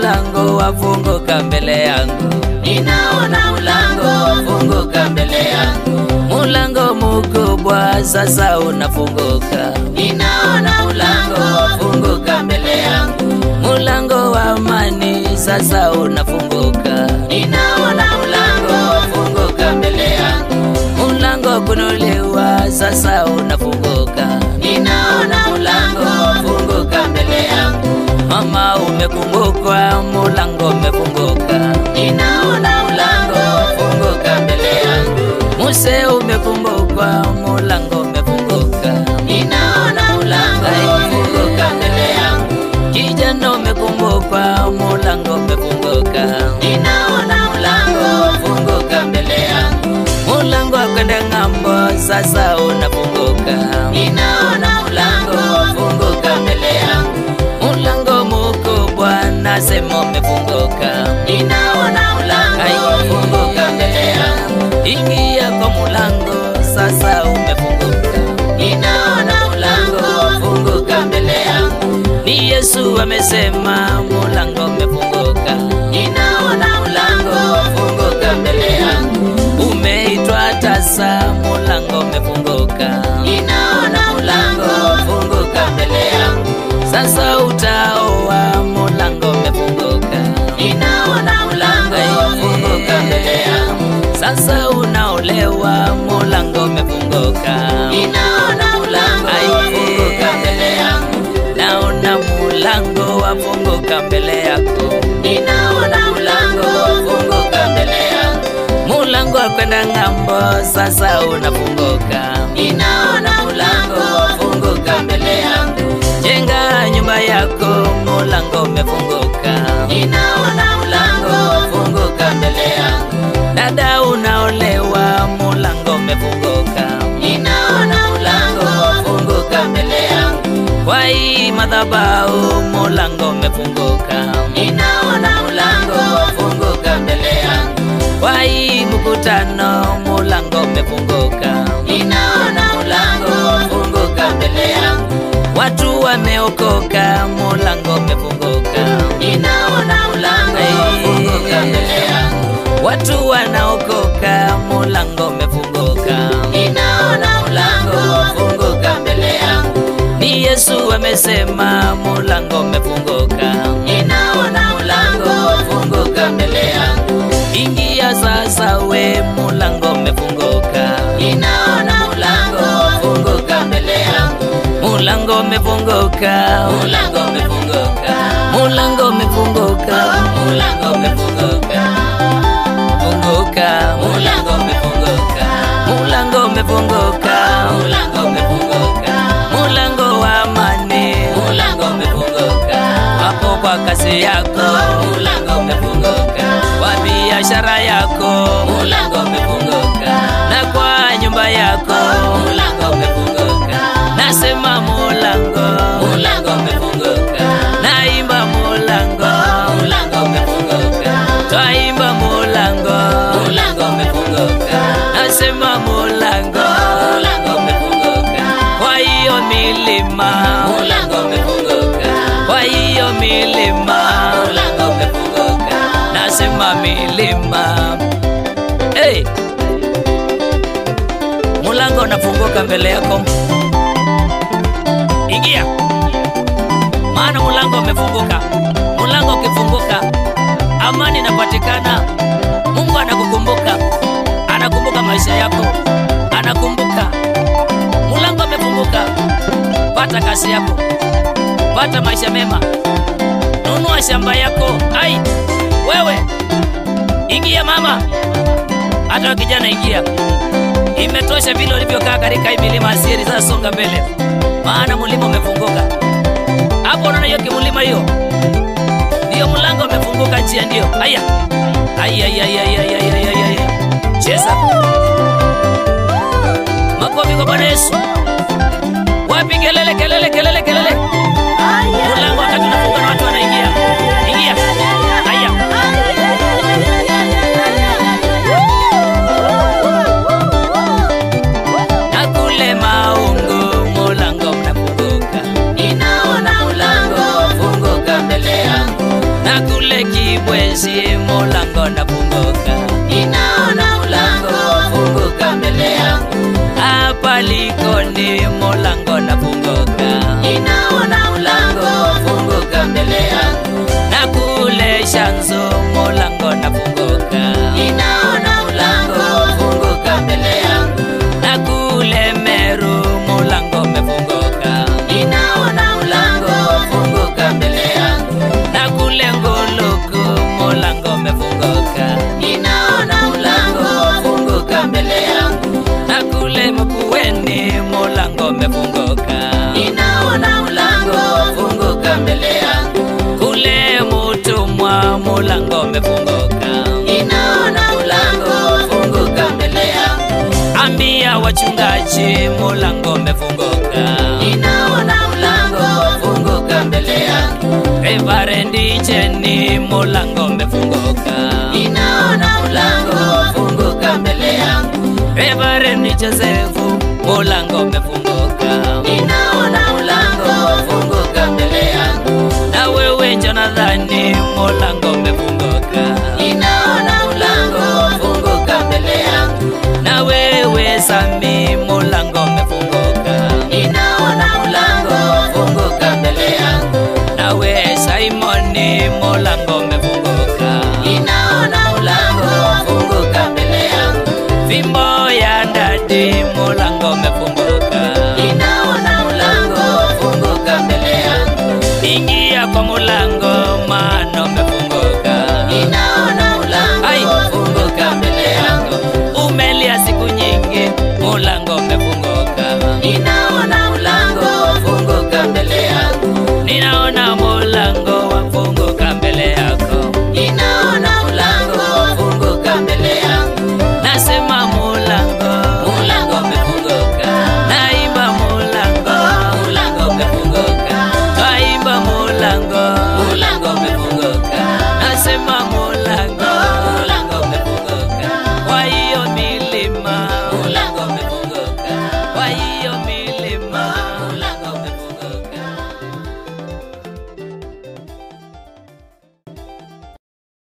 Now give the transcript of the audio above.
mulango wafunguka mbele yangu, ninaona mlango wafunguka mbele yangu, mulango mkubwa sasa unafunguka, ninaona mlango wafunguka mbele yangu, mulango wa amani sasa unafunguka, ninaona mlango wafunguka mbele yangu, mulango kunuliwa sasa unafunguka, ninaona mlango wafunguka mbele yangu, mama umekumbukwa, mulango umefunguka, ninaona mlango wafunguka mbele yangu, muse umekumbukwa, mulango umefunguka, ninaona mlango wafunguka mbele yangu, kijana umekumbukwa, mulango umefunguka, ninaona mlango wafunguka mbele yangu, mulango wa kwenda ng'ambo sasa unafunguka, ninaona mlango wafunguka mbele yangu, mulango mkubwa nasema umefunguka, ninaona mlango wafunguka mbele yangu, ingia kwa mulango sasa umefunguka, ninaona mlango wafunguka mbele yangu, ni Yesu amesema mulango umefunguka, ninaona mlango wafunguka mbele yangu, umeitwa tasa, mulango umefunguka, ninaona mlango wafunguka mbele yangu, sasa utaoa, mulango umefunguka, ninaona mlango wafunguka mbele yangu, sasa unaolewa, mulango umefunguka, ninaona mlango wafunguka mbele yangu, naona mulango wafunguka mbele yako, ninaona mlango wafunguka mbele yangu, mulango wa kwenda ng'ambo sasa unafunguka, ninaona mlango wafunguka mbele yangu, jenga nyumba yako, mulango umefunguka, ninaona mlango wafunguka mbele yangu, dada unaolewa, mulango umefunguka, ninaona mlango wafunguka mbele yangu, kwa hii madhabahu, mulango umefunguka, ninaona mlango wafunguka mbele yangu, kwa hii mkutano, mulango umefunguka, ninaona mlango wafunguka mbele yangu, watu wameokoka, mulango umefunguka, ninaona mlango wafunguka mbele yangu, watu wanaokoka, mulango umefunguka, ninaona mlango wafunguka mbele yangu, ni Yesu amesema, mulango umefunguka, ninaona mlango wafunguka mbele yangu, ingia sasa, we mulango umefunguka, ninaona mlango wafunguka mbele yangu, mulango umefunguka, mlango umefunguka, mulango umefunguka, mlango umefunguka, funguka, mlango umefunguka, mulango umefunguka, mlango umefunguka, mulango wa amani, mlango umefunguka, hapo kwa kazi yako, mlango umefunguka, kwa biashara yako, mlango umefunguka, na kwa nyumba yako, mlango umefunguka, nasema mulango, mlango umefunguka, naimba mulango, mlango umefunguka, twaimba mulango, mlango umefunguka, nasema mulango, mlango umefunguka, kwa hiyo milima, mlango umefunguka, kwa hiyo milima, mlango umefunguka, nasema milima. Hey! Mulango unafunguka mbele yako, ingia, maana mulango umefunguka. Mulango ukifunguka, amani inapatikana. Mungu anakukumbuka, anakumbuka maisha yako, anakumbuka. Mulango umefunguka, pata kazi yako, pata maisha mema, nunua shamba yako. Ai, wewe ingia mama, hata wewe kijana ingia. Imetosha vile ulivyokaa katika hii milima asiri. Sasa songa mbele, maana mlima umefunguka. Hapo unaona hiyo kimlima hiyo, ndiyo mlango umefunguka, njia ndio. Haya, haya, haya, haya, haya, haya, haya. Cheza makofi kwa Bwana Yesu. Wapi kelele, kelele, kelele, kelele. Mlango wakati unafunga na watu wanaingia. Ingia. Haya. Na kule maungu mulango mnafunguka. ninaona mlango wafunguka mbele yangu, Na kule Walikoni mulango nafunguka, ninaona mlango wafunguka mbele yangu, na kule Shanzu mulango nafunguka, ninaona mlango wafunguka mbele yangu, na kule Meru mulango umefunguka, ninaona mlango wafunguka mbele yangu, na kule Nguluku mulango umefunguka, ninaona mlango wafunguka mbele yangu, na kule Makueni mulango umefunguka, ninaona mlango wafunguka mbele yangu, kule Mutumwa mulango umefunguka. ninaona mlango wafunguka mbele yangu, Ambia wachungaji mulango umefunguka. ninaona mlango wafunguka mbele yangu, Reverend Jenny mulango umefunguka. ninaona mlango wafunguka mbele yangu, Reverend Joseph mulango umefunguka. ninaona mlango wafunguka mbele yangu, Na wewe Jonathani mulango umefunguka. ninaona mlango wafunguka mbele yangu, Na wewe Sami mulango umefunguka. ninaona mlango wafunguka mbele yangu, nawe Simoni mulango umefunguka, ninaona mlango wafunguka mbele yangu, fimbo ya ndadi